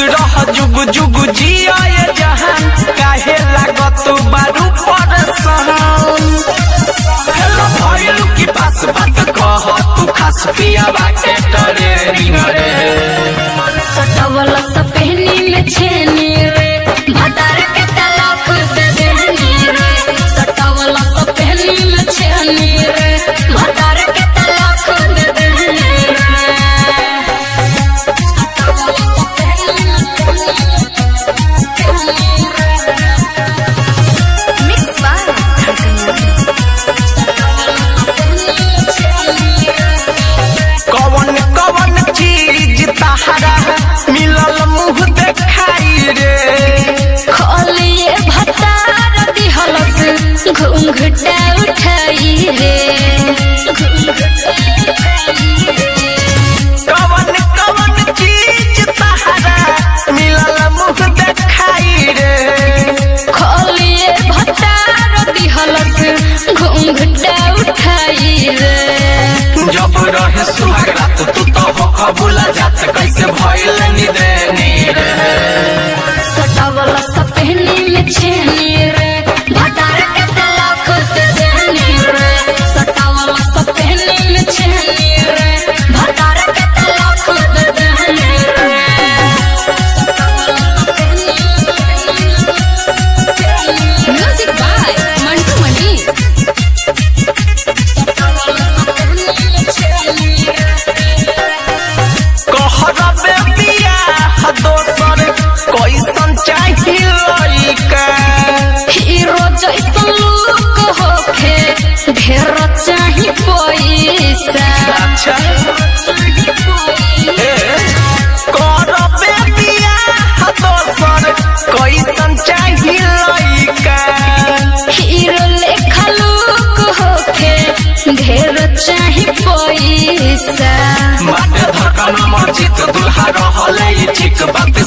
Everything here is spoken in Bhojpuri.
रह जुग जुग जिया ये जहान काहे लागत बारू परसान हेलो भइलु की पास बात कह तू खास पिया बाटे डरे रे सटवल सपहनी में छेनी रे भटार के तलाक दे देहनी रे सटवल सपहनी में छेनी रे भटार के तलाक दे देहनी रे मिक्स बाय कवन कवन चीज तहरा मिलल मुंह देखाई रे खोलिए भतार दिहलस घूंघटा उठाई रे कवन कवन चीज तहरा मिलल मुंह देखाई रे खोलिए भतार दिहलस घूंघटा उठाई रे जब रहे सुहाग रात तू तो हो कबूला जात कैसे भइल निदे नीरे सटावल सपहनी में छेनी रे भटार के तलाक दे देनी रे सटावल सपहनी में छेनी रे भटार के तलाक दे देनी रे म्यूजिक बाय मंटू मनी कहरबे बियाह दोसर कैसन चाही लइका हीरो जैसन लुक होखे ढेर चाही पैसा अच्छा ए करबे बियाह दोसर कैसन चाही लइका हीरो लेखा लुक होखे ढेर चाही पैसा माटे धड़कन मर्जित दुल्हा रहले ई चिक बात